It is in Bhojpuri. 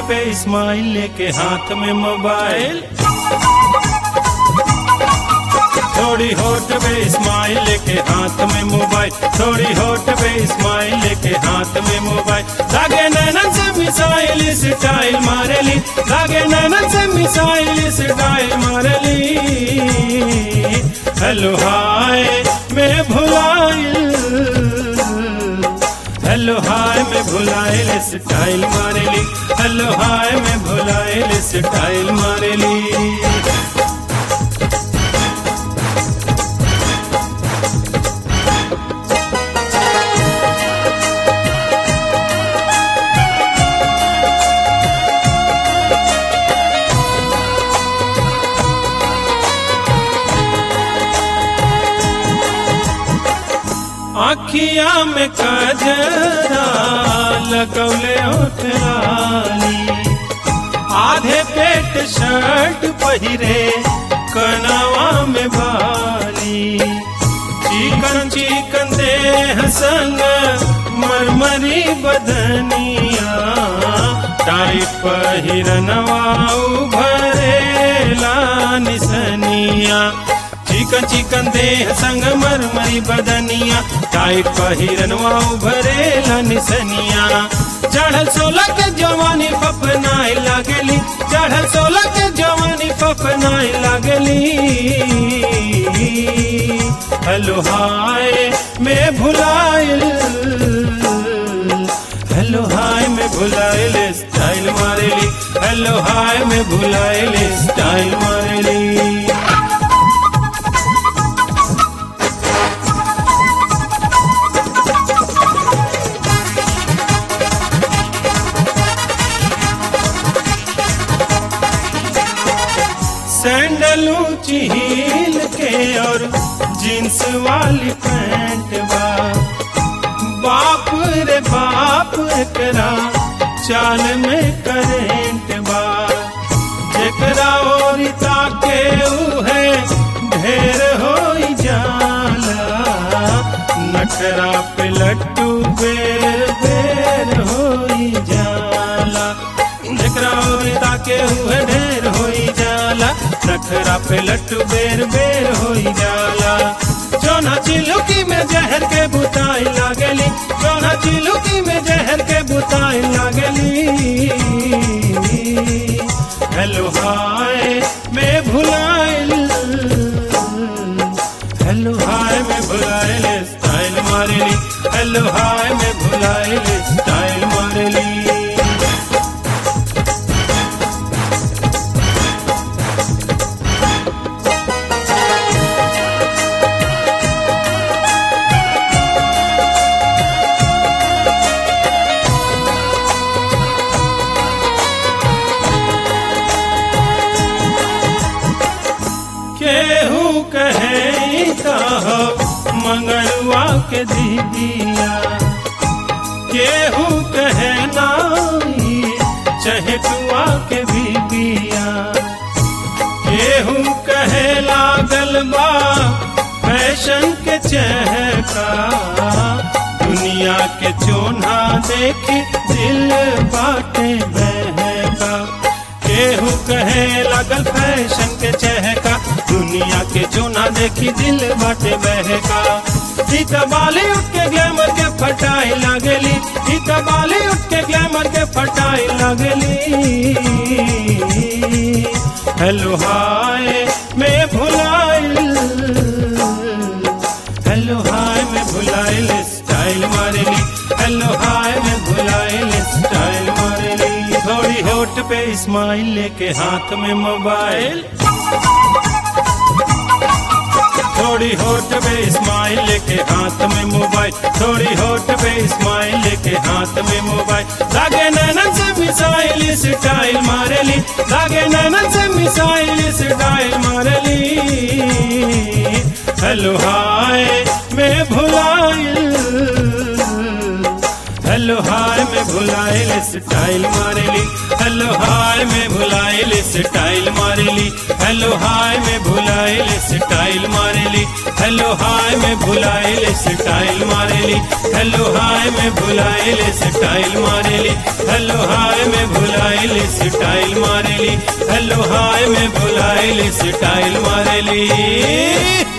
पे स्माइल लेके हाथ में मोबाइल थोड़ी होठ पे स्माइल लेके हाथ में मोबाइल थोड़ी होठ पे स्माइल लेके हाथ में मोबाइल लागे नैनन से मिसाइल स्टाइल मारेली लागे नैनन से मिसाइल स्टाइल मारेली हेलो हाय मैं भुलाइल हेलो हाय मैं भुलाइल स्टाइल मारेली हेलो हाय मैं भुलाइल स्टाइल मारेली आखिया में कजरा लगौले ओठरानी आधे पेट शर्ट पहिरे कनावा में बाली चिकन चिकन देह संग मरमरी बदनिया टाइट पहिरनवा उभरेला निसनिया चिकन चिकन देह संग मरमरी बदनिया टाइट पहिरनवा उभरेला निसनिया चढ़ल सोलह के जवानी फपनाए लागली चढ़ल सोलह के जवानी फपनाए लागली हेलो हाय मैं भुलाइल हेलो हाय मैं भुलाइल स्टाइल मारेली हेलो हाय मैं भुलाइल स्टाइल मारेली सैंडल ऊंची हील के और जींस वाली पैंट बा बाप रे बाप करा चाल में करेंट बा जेकरा और ताके है ढेर हो जाला नखरा पे लट्टू बेर बेर हो जाला जेकरा और ताके हुए ढेर हो जाला नखरा पे लट्टू बेर बेर हो जाला जोना चिलुकी में जहर के बुताई लागली जोना चिलुकी में जहर के बुताई लागली हेलो हाय मैं भुलाइल हेलो हाय मैं भुलाइल स्टाइल मारेली हेलो हाय मैं भुलाइल स्टाइल मारेली केहू कहे कहो मंगलवा के दीदिया केहू कहे नाई चहटुआ के बीबिया केहू कहे लागल बा फैशन के चहका दुनिया के चोना देखी दिल बाटे बहका केहू कहे लगल फैशन के चहका दुनिया के चोना देखी दिल बाटे बहका इत बॉलीवुड के ग्लैमर के फटाई लागली इत बॉलीवुड के ग्लैमर के फटाई लागली हेलो हाय मैं भुलाइल हेलो हाय मैं भुलाइल स्टाइल मारेली हेलो हाय मैं भुलाइल स्टाइल मारेली थोड़ी होठ पे स्माइल लेके हाथ में मोबाइल थोड़ी होठ पे स्माइल लेके हाथ में मोबाइल थोड़ी होठ पे स्माइल लेके हाथ में मोबाइल लागे नैनन से मिसाइल स्टाइल मारेली लागे नैनन से मिसाइल स्टाइल मारेली हेलो हाय मैं भुलाइल हेलो हाय मैं में भुलाइल स्टाइल मारेली हेलो हाय में भुलाइल स्टाइल मारेली हेलो हाय में भुलाइल स्टाइल मारेली हेलो हाय में भुलाइल स्टाइल मारेली हेलो हाय में भुलाइल स्टाइल मारेली हेलो हाय में भुलाइल स्टाइल मारेली हेलो हाय में भुलाइल स्टाइल मारेली